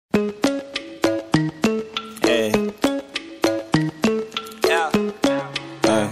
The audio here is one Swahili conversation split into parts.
Hey. Yeah. Hey.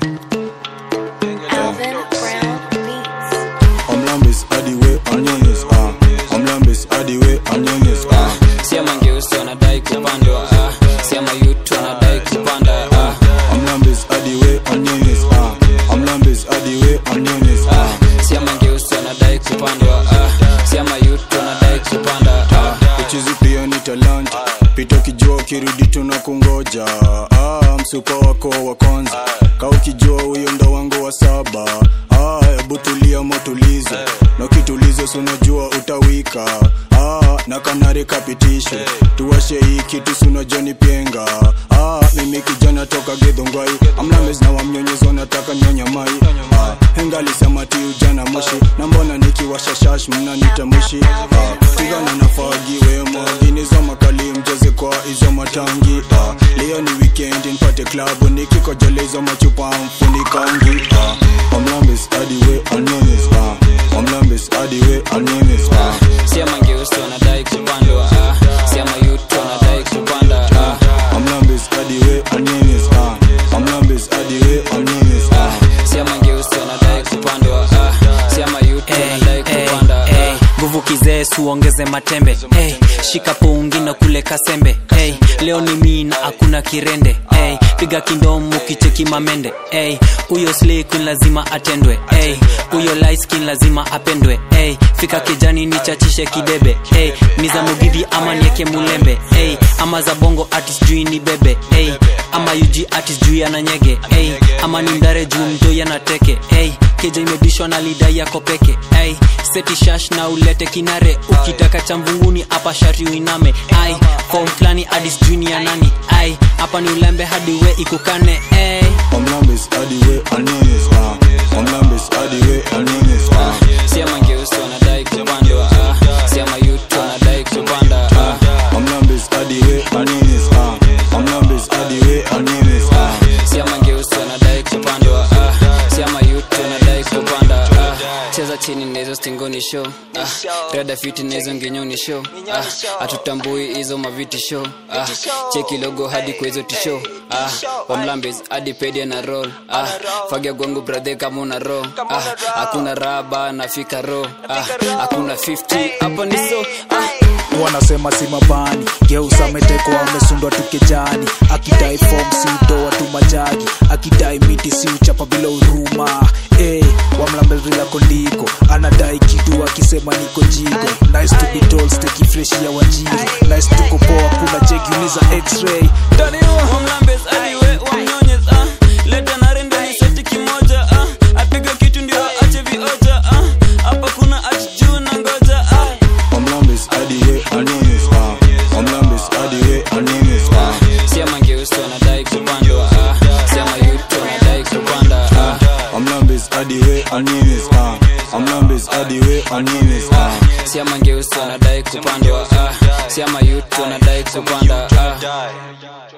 Alvin Brown Beats. Omlambis hadi we onions ah. Omlambis hadi we onions ah. Siama ngeusi wanadai kupandwa ah. Siama yutu wanadai kupanda ah. Omlambis hadi we onions ah. Omlambis hadi we onions ah. Siama ngeusi wanadai kupandwa ah. Siama yutu wanadai kupanda ah. Uchizi pia ni talent pita ukijua ukirudi tuna kungoja ah, msupa wako wa kwanza ka ukijua huyo ndo wangu wa saba ah, hebu tulia motulizo na ukitulizo sunajua utawika ah, na kanari kapitisho tuwashe hii kitu sunajoni penga ah, mimi kijana toka gedhongwai amlames na wamnyonyezo nataka nyonya mai ah, henga alisema ti ujana moshi na mbona nikiwasha shash mnanita mwishi ah, tigana nafagiwe mwaginizo makali mjeze kwa hizo matangi ah, leo ni weekend nipate klabu nikikojole hizo machupa mfunikangi ah, omlambis hadi we onions ah, omlambis hadi we onions ah, Siama ngeusi wanadai kupandwa ah. Siama yutu wanadai kupanda ah. omlambis hadi we onions ah, omlambis hadi we onions ah, Siama ngeusi wanadai kupandwa ah. Siama yutu wanadai kupanda Hey, ah. nguvu kizee suongeze matembe hey, shika pungi na kule kasembe hey, leo ni mii na hakuna kirende hey, piga kindomu kicheki mamende hey, huyo slay queen lazima atendwe hey, huyo light skin lazima apendwe hey, fika kijani nichachishe kidebe hey, ni za mugithi ama nieke mulembe hey, ama za bongo artist jui ni bebe hey, ama UG artist juu ananyege hey, ama ni mdare juu mtoi anateke hey, keja imebishwa na lida yako peke hey, seti shash na ulete kinare ukitaka cha mvunguni hapa shari uiname ai form flani hadi sijui ni ya nani ai hapa ni ulembe hadi we ikukane hey. omlambis hadi we onions ah, omlambis hadi we onions ah, Siama ngeusi wanadai kupandwa ah. Siama yutu wanadai kupanda ah. omlambis hadi we onions ah, omlambis hadi we onions ah, Siama ngeusi wanadai kupandwa ah. Siama yutu wanadai kupanda ah. Cheza chini na hizo stingoni show ah. Rada fiti na hizo ngenyoni show ah. Hatutambui hizo maviti show ah. Cheki logo hadi kwa hizo tisho ah. Wamlambes hadi pedia na roll ah. Fagia gwangu brother kama una roll ah. Hakuna raba nafika ro ah. Hakuna 50 hapa ni so ah. wanasema si mabani geusa ametekwa amesundwa tukejani akidai fom si utoa tu majagi akidai miti si uchapa bila huruma hey, wamlambezila koliko anadai kitu akisema niko jigo nice to be told steki fresh ya wajiru nice tuko poa kuna jegiuliza x-ray Wamlambes hadi we wamnyonyes ah. Leta na rende ni seti kimoja ah. Apiga kitu ndio ache vioja ah. Hapa kuna ati juu na ngoja ah. omlambis hadi we onions ah, omlambis hadi we onions ah, Siama ngeusi wanadai kupandwa ah. Siama yutu wanadai kupanda ah. omlambis hadi we onions ah, omlambis hadi we onions ah, Siama ngeusi wanadai kupandwa ah. Siama yutu wanadai kupanda ah.